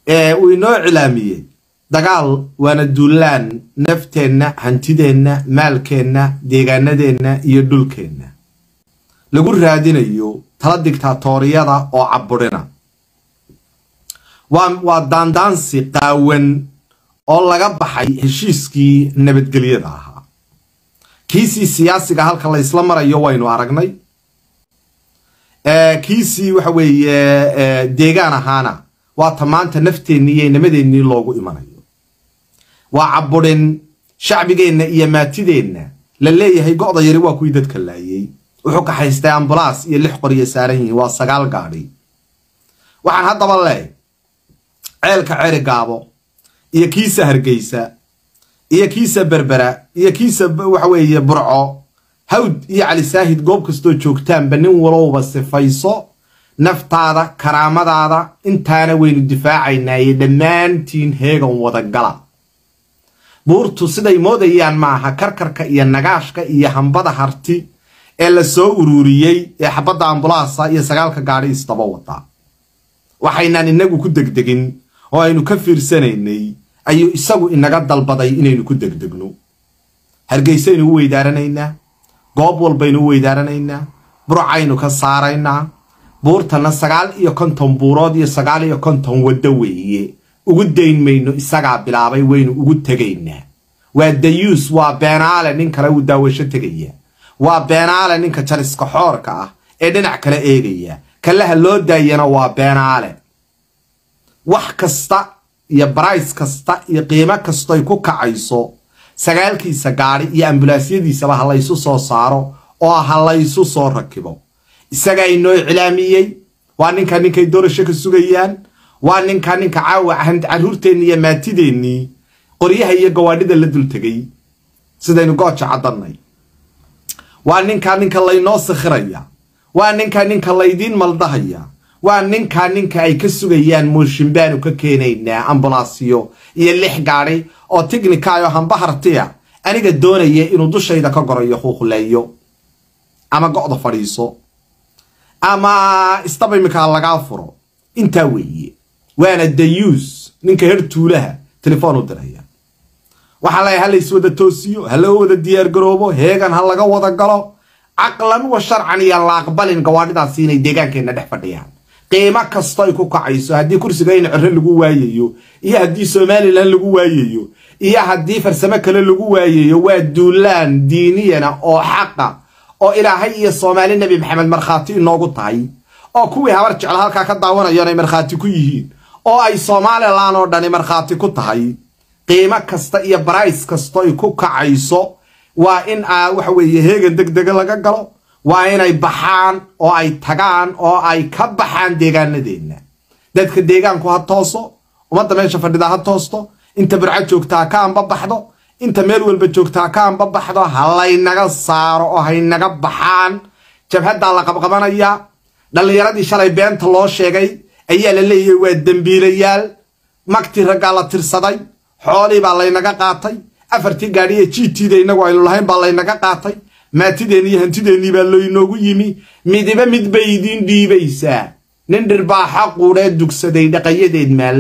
uu inoo cilaamiyey dagaal waana duulaan nafteenna hantideenna maalkeenna deegaanadeenna iyo dhulkeenna lagu raadinayo tala digtaatoriyada oo caburina waa daandaansi qaawan oo laga baxay heshiiskii nabadgelyada ahaa kiisii siyaasiga halka la ysla marayo waynu aragnay kiisii waxa weeye deegaan ahaana waata maanta nafteennii iyo inamadeenii loogu imanayo waa caburin shacbigeenna iyo maatideenna la leeyahay go'da yari waa kuwii dadka laayey wuxuu kaxaystay ambulaas iyo lix qoriya saaran yihiin waa sagaal gaadhi waxaan haddaba leehay ceelka ceri gaabo iyo kiisa hargeysa iyo kiisa berbera iyo kiisa waxa weeye burco hawd iyo cali saahid goob kastoo joogtaanba nin walowba sifayso naftaada karaamadaada intaana waynu difaacaynaaye dhammaantiin heegan wadagala buurtu siday moodayaan maaha karkarka iyo nagaashka iyo hambada harti ee la soo ururiyey ee xabadda ambulaasa iyo sagaalka gaadhi isdaba wadaa waxaynaan inagu ku degdegin oo aynu ka fiirsanaynay ayuu isagu inaga dalbaday inaynu ku degdegno hargeysaynu u weydaaranaynaa goob walbaynu u weydaaranaynaa burcaynu ka saaraynaa buurtana sagaal iyo konton buurood iyo sagaal iyo konton waddo weeye ugu dayn mayno isagaa bilaabay waynu ugu tegaynaa waa dayuus waa beenaale nin kale uu daawasho tegaya waa beenaale ninka jaliska xoorka ah ee dhinac kale eegaya kalaha loo daayana waa beenaale wax kasta iyo barays kasta iyo qiimo kastoy ku kacayso sagaalkiisa gaadhi iyo ambulaasyadiisaba ha laysu soo saaro oo ha laysu soo rakibo isagaa inoo iclaamiyey waa ninka ninkay doorasho ka sugayaan waa ninka ninka caawa carruurteennii iyo maatideennii qoryaha iyo gawaadhida la dul tegay sidaynu gooja caddannay waa ninka ninka laynoo sikhiraya waa ninka ninka laydiin maldahaya waa ninka ninka ay ka sugayaan mooshin baanu ka keenaynaa ambulaasiyo iyo lix gaadhi oo tignikaayo hamba hartiya aniga doonaya inuu dushayda ka gorayo huuqleeyo ama go'da fadhiiso ama istaba iminkaa lagaa furo intaa weeye waana dayuus ninka her tuulaha telefoon u diraya waxaa leeyahay ha lays wada toosiyo ha loo wada diyaargaroobo heegan ha laga wada galo caqlan wa sharcan iyo la aqbalin gawaadhidaasi inay deegaankeenna dhex fadhiyaan qiimo kasto ay ku kacayso haddii kursiga in ciro lagu waayayo iyo haddii somalilan lagu waayayo iyo haddii farsamo kale lagu waayayo waa duulaan diiniyana oo xaqa oo ilaahay iyo soomaali nebi maxamed markhaati inoogu tahay oo kuwii habar jecel halkaa ka daawanayoon ay markhaati ku yihiin oo ay somalilan oo dhani markhaati ku tahay qiimo kasta iyo barays kasto ay ku kacayso waa in waxa weeye heegan deg dega laga galo waa inay baxaan oo ay tagaan oo ay ka baxaan deegaanadeenna dadka deegaanku ha tooso ummadda meesha fadhida ha toosto inta burco joogtaa ka anbabaxdo inta meel walba joogtaa ka anbabaxdo ha laynaga saaro oo haynaga baxaan jabhaddaa la qabqabanayaa dhallinyaradii shalay beenta loo sheegay ayaa la leeyahay waa dembiilayaal magtii raggaa la tirsaday xoolii baa laynaga qaatay afartii gaadhiye jiitiida innagu aynu lahayn baa laynaga qaatay maatideenni iyo hantideennii baa laynoogu yimi midiba mid bay idiin dhiibaysaa nin dhirbaaxa quudhee dugsaday dhaqayadeed maal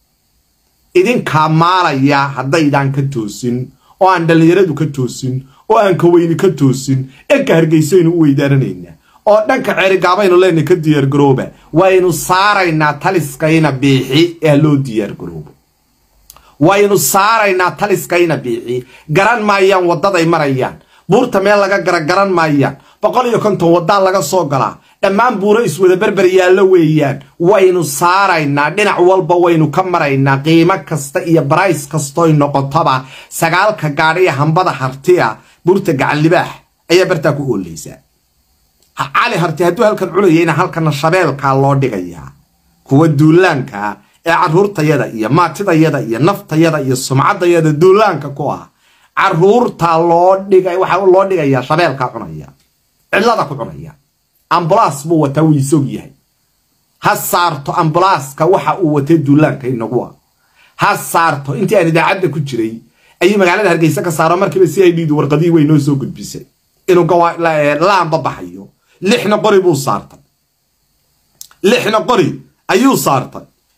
idinkaa maalaya haddaydaan ka toosin oo aan dhallinyaradu ka toosin oo aan kaweyni ka toosin dhanka hargeysaynu u weydaaranaynaa oo dhanka ceerigaabaynu leenahy ka diyaargarooba waynu saaraynaa taliskayna biixi ee loo diyaargaroobo waynu saaraynaa taliskayna biixi garan maayaan waddaday marayaan buurta meel laga gara garan maayaan boqol iyo konton waddaa laga soo galaa dhammaan buuro iswada berber yaallo weeyaan waynu saaraynaa dhinac walba waynu ka maraynaa qiimo kasta iyo barays kastoy noqotoba sagaalka gaadhiya hambada hartiya buurta gacan libaax ayaa bartaa ku oolaysaa cali harti hadduu halkan culayayna halkana shabeelkaa loo dhigayaa kuwa duulaanka ee carruurtayada iyo maatidayada iyo naftayada iyo sumcaddayada duulaanka ku ah carruurtaa loo dhiga waxaa loo dhigayaa shabeelkaa cunaya cidlada ku cunaya ambulaas buu wataa wuu isog yahay ha saarto ambalaaska waxa uu watay duulaanka inagu ah ha saarto intii aan idaacadda ku jiray ayuu magaalada hargeysa ka saaro markiiba si ay dhiidu warqadihii way noo soo gudbisay inuu laamba baxayo lixna qori buu saartay lixna qori ayuu saartay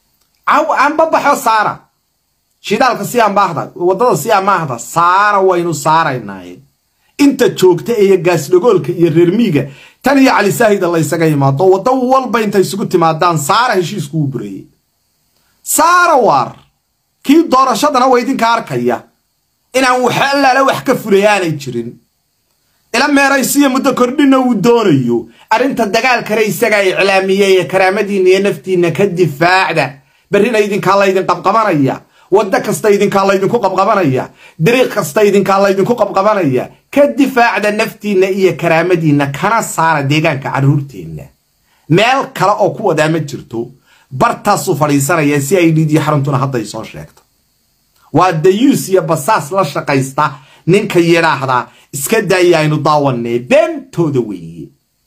anbabaxo saara shidaalka si ambaahda waddada si amaahda saara waynu saaraynaaye inta joogta iyo gaasdhagoolka iyo reermiiga tan iyo cali saahida laysaga imaado waddo walba intay isugu timaadaan saara heshiiskuu bureeyey saara waar kii doorashadana waa idinka arkaya inaan wax allaala wax ka fulay aanay jirin ila meeraysiya muddo kordhina uu doonayo arrinta dagaalkana isagaa iclaamiyey ee karaamadiinna iyo naftiinna ka difaacda berrina idinkaa laydin qabqabanaya waddo kasta idinkaa laydinku qabqabanaya dariiq kasta idinkaa laydinku qabqabanaya ka difaacda naftiinna iyo karaamadiinna kana saara deegaanka carruurteenna meel kale oo ku wadaa ma jirto bartaasuu fadhiisanaya si ay dhiidiyo xaruntuna hadday soo sheegto waa dayuus iyo basaas la shaqaysta ninka yidhaahdaa iska daaya aynu daawanee beentooda weeye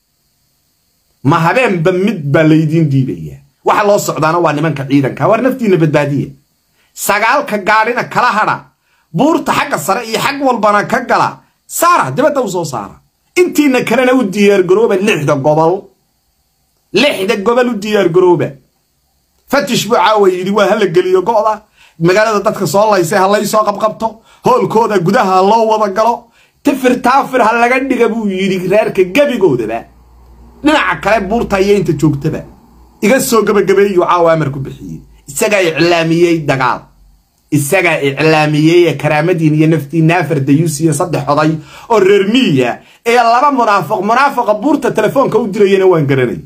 ma habeenba mid baa laydiin dhiibaya waxa loo socdaana waa nimanka ciidanka waar naftiinna badbaadiya sagaalka gaadhina kala hadha buurta xagga sare iyo xag walbana ka gala saara dibadda u soo saara intiina kalena u diyaargarooba lixda gobol lixda gobol u diyaargarooba fatish buu caawa yidhi waa hala geliyo go'da magaalada dadka soo laysay ha lay soo qabqabto hoolkooda gudaha loo wada galo tifir taafir ha laga dhiga buu yidhi reerka gebigoodaba dhinaca kale buurta iyo inta joogtaba iga soo gebagabeeyuu caawa amar ku bixiyey isagaa iclaamiyey dagaal isagaa iclaamiyey ee karaamadiin iyo naftiinna afar dayuus iyo saddex oday oo reer miya ee laba munaafiq munaafiqa buurta telefoonka u dirayana waan garanay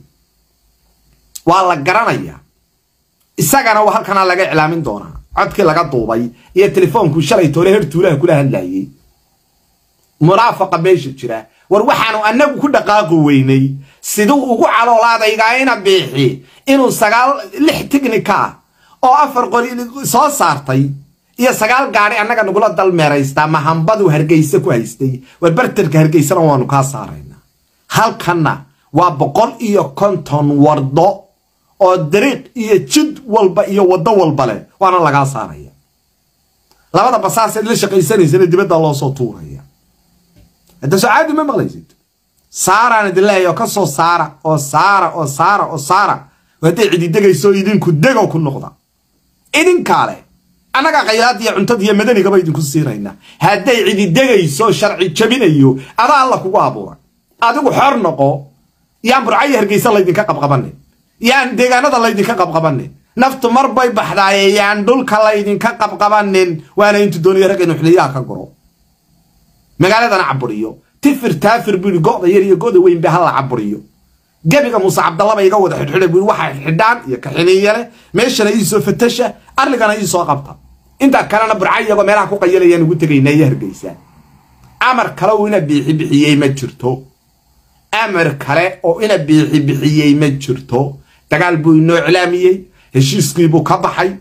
waa la garanayaa isagana halkanaa laga iclaamin doonaa codkii laga duubay iyo telefoonkuu shalay toole her tuulaha kula hadlayey munaafaqa meesha jira war waxaanu annagu ku dhaqaaqi weynay siduu ugu caloolaadaygaa ina biixi inuu sagaal lix tignika ah oo afar qori soo saartay iyo sagaal gaadhi annaga nagula dalmeeraystaa mahambaduu hargeyse ku haystay war bartarka hargeysana waanu kaa saaraynaa halkanna waa boqol iyo konton wardo oo dariiq iyo jid walba iyo waddo walba leh waana lagaa saaraya labada basaaseed la shaqaysanaysana dibadda loo soo tuuraya hadda socaadi ma maqlaysid saaraan idin leeyahay oo ka soo saara oo saara oo saara oo saara hadday cididegayso idinku dego ku noqda idinkaa leh annaga khayraad iyo cuntad iyo madanigaba idinku siinaynaa hadday cididegayso sharci jabinayo adaa alla kugu abuuray adigu xor noqo yaan burcayo hargeysa laydinka qabqabanin yaan deegaanada laydinka qabqabanin naftu mar bay baxdaaye yaan dhulka laydinka qabqabanin waana intu doonaya rag inu xiliyaha ka guro magaaladana caburiyo tifir taafir buu yidhi go'da yar iyo go'da weyn ba hala caburiyo gebiga muuse cabdallaba iga wada xidhxidha buu waxa xidhaan iyo kaxiniiyale meeshana iisoo fatasha arligana iisoo qabta intaa kalena burca iyagoo meelaha ku qayalayaan ugu tegaynaa iyo hargeysa amar kale oo ina biixi bixiyey ma jirto amar kale oo ina biixi bixiyey ma jirto dagaal buu inoo iclaamiyey heshiiskiibuu ka baxay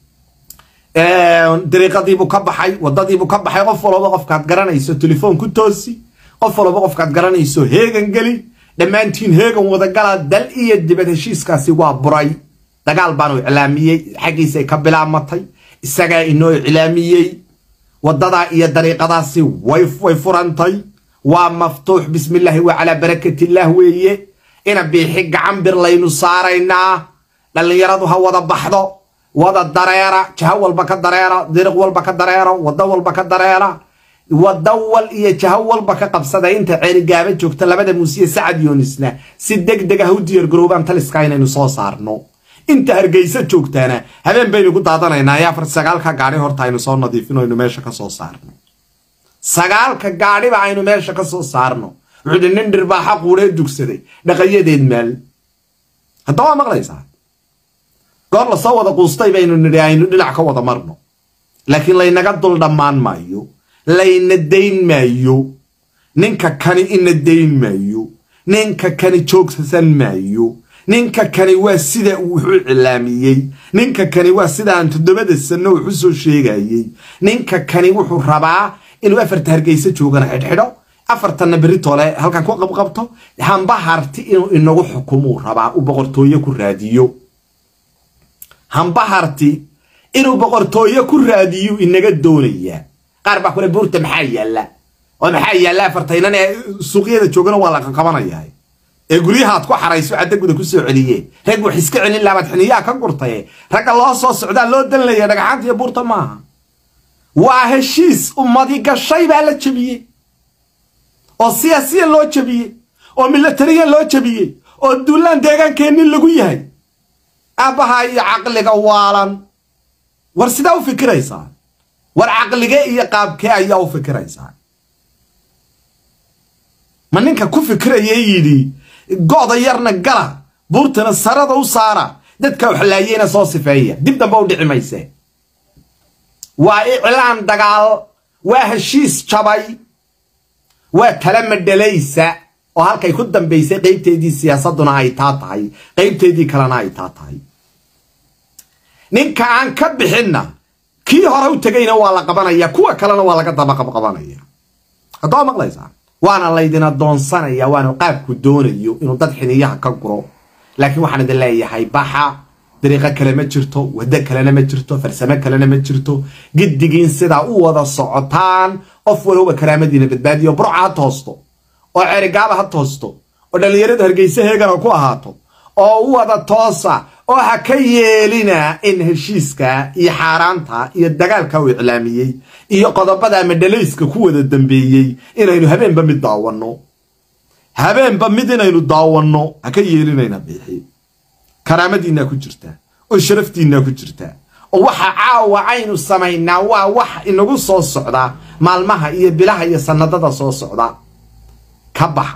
dariiqadiibuu ka baxay waddadiibuu ka baxay qof walba qofkaad garanayso telefoon ku toosi qof walba qofkaad garanayso heegan geli dhammaantiin heegan wadagala dal iyo dibad heshiiskaasi waa buray dagaal baanu iclaamiyey xaggiisay ka bilaabmatay isagaa inoo iclaamiyey waddadaa iyo dariiqadaasi way furantay waa maftuux bismillaahi wa calaa barakatillaah weeye ina biixi gacan bir laynu saaraynaa dhallinyaradu ha wada baxdo wada dareera jaho walba ka dareera diriq walba ka dareero waddo walba ka dareera waddo wal iyo jaho walba ka qabsada inta ceerigaaba joogta labada muusiye sacad yoonisna si deg deg ah u diyaargaroobaan taliska inaynu soo saarno inta hargeysa joogtaana habeen baynu ku daadanaynaa ee afar sagaalka gaadhi horta aynu soo nadiifino aynu meesha ka soo saarno sagaalka gaadhiba aynu meesha ka soo saarno wuxuu nin dhirbaaxa quudhee dugsaday dhaqayadeed maal hadda waa maqlaysaa goor lasoo wada quustay baynu nidhi aynu dhinac ka wada marno laakiin laynaga dul dhammaan maayo layna dayn maayo ninka kani ina dayn maayo ninka kani joogsasan maayo ninka kani waa sida uu wuxu cilaamiyey ninka kani waa sida aan toddobada sanno wuxu soo sheegayey ninka kani wuxuu rabaa inuu afarta hargeysa joogana xidhxidho afartanna beritoole halkan ku qabqabto hamba harti inuu inagu xukumuu rabaa uu boqortooye ku raadiyo hamba harti inuu boqortooye ku raadiyu inaga doonayaa qaar baa kule buurta maxaa yaalla oo maxaa yaalla afartaynan ee suuqyada joogana waa la qaqabanayaa ee guryahaad ku xarayso caddaguda ku soo celiye rag wax iska celin laabaad xiniyaha ka gurtaye ragga loo soo socdaa loo danlaya dhagaxaanta iyo buurta maaha waa heshiis ummadi gashay baa la jebiyey oo siyaasiyan loo jebiyey oo milatariyan loo jebiyey oo duulaan deegaankeennin lagu yahay aabbaha iyo caqliga waalan war sidaa u fikiraysaa war caqlige iyo qaabkee ayaa u fikiraysaa ma ninka ku fikiraya yidhi go'da yarna gala buurtana sarada u saara dadka waxlaayeyna soo sifeeya dib dambe u dhici mayse waa iclaan dagaal waa heshiis jabay waa tala madhalaysa oo halkay ku dambaysay qaybteedii siyaasadduna ay taa tahay qaybteedii kalena ay taa tahay ninka aan ka bixinna kii hore u tegayna waa la qabanaya kuwa kalena waa laga dabaqabqabanaya haddoo maqlaysaa waana laydin adoonsanaya waana qaabku doonayo inuu dad xiniyaha ka guro laakiin waxaan idin leeyahay baxa dariiqo kale ma jirto waddo kalena ma jirto farsamo kalena ma jirto giddigiin sidaa u wada socotaan qof walowba karaamadiina badbaadiyo burca ha toosto oo cerigaaba ha toosto oo dhallinyaradu hargeysa heegana ku ahaato oo u wada toosa oo ha ka yeelina in heshiiska iyo xaaraanta iyo dagaalka uu iclaamiyey iyo qodobada madhalayska ku wada dambeeyey inaynu habeenba mid daawanno habeenba mid inaynu daawanno ha ka yeelinayna biixi karaamadiinaa ku jirtaa oo sharaftiinaa ku jirtaa oo waxa caawa aynu samaynaa waa wax inagu soo socdaa maalmaha iyo bilaha iyo sannadada soo socda ka baxa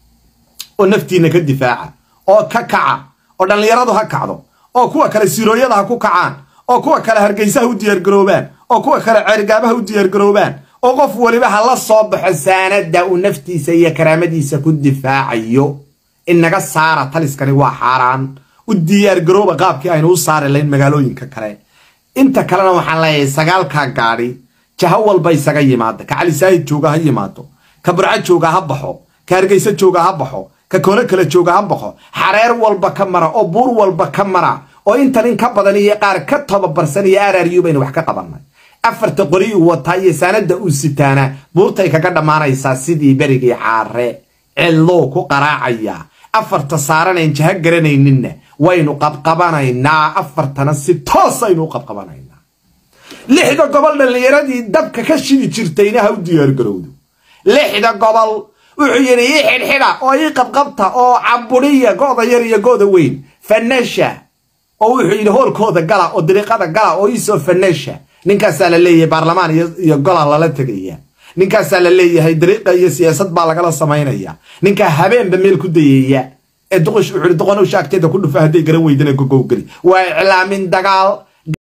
oo naftiinna ka difaaca oo ka kaca oo dhallinyaradu ha kacdo oo kuwa kale sirooyada ha ku kacaan oo kuwa kale hargeysaha u diyaargaroobaan oo kuwa kale ceergaabaha u diyaargaroobaan oo qof weliba ha la soo baxo saanada uu naftiisa iyo karaamadiisa ku difaacayo inaga saara taliskani waa xaaraan u diyaargarooba qaabkii aynu u saari layn magaalooyinka kale inta kalena waxaan leeyahay sagaalkaa gaadhi jaho walba isaga yimaada ka calisaahid jooga ha yimaado ka burco jooga ha baxo ka hargeysa jooga ha baxo ka koone kale jooga ha baxo xareer walba ka mara oo buur walba ka mara oo intan in ka badan iyo qaar ka tababarsan iyo araryu baynu wax ka qabannay afarta qori uu wataa iyo saanada uu sitaana buurtay kaga dhammaanaysaa sidii berigii caare cillou ku qaraacaya afarta saaranayn jaha garanayninna waynu qabqabanaynaa afartana si toos aynu u qabqabanaynaa lixda gobol dhallinyaradii dabka ka shidi jirtayna ha u diyaargarowdo lixda gobol wuxuu yidhi ii xidhxidha oo ii qabqabta oo cabudhiya go'da yar iyo go'da weyn fanasha oo wuxuu yidhi hoolkooda gala oo dariiqada gala oo iisoo fanasha ninkaasaa la leeyahay baarlamaan iyo gola lala tegaya ninkaasaa la leeyahay dariiqa iyo siyaasad baa lagala samaynaya ninkaa habeenba meel ku dayaya ee duqosh wuxuu doqonow shaagteeda ku dhufa hadday garan weydana gogowgeli waa iclaamin dagaal